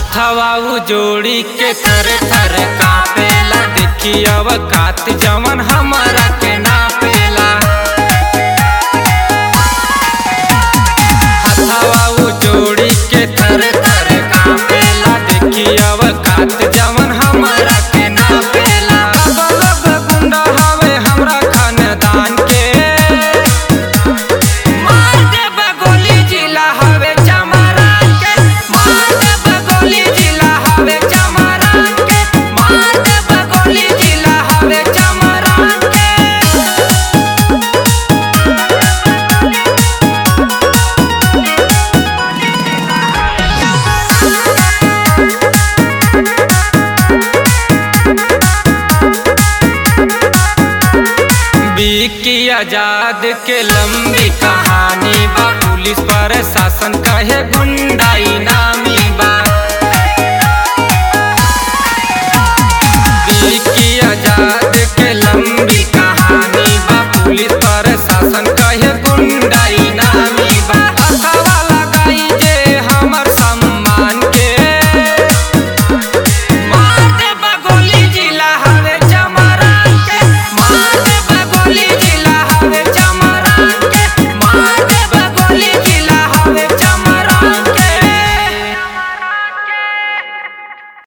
हथवा उ जोड़ी के थर थर कापेला देखी अवकात जवन हमारा के नापेला हथवा उ जोड़ी के थर थर कापेला देखी अवकात जवन हमारा के नापेला बलब गुंडा हवे हमरा खानदान के मार देब गोली जिला हवे चमरान के मार देब गोली जिला हवे चमरान के मार देब गोली जिला हवे चमरान के विकी आजाद के लंबी कहानी बा पुलिस प्रशासन कहे गुंडा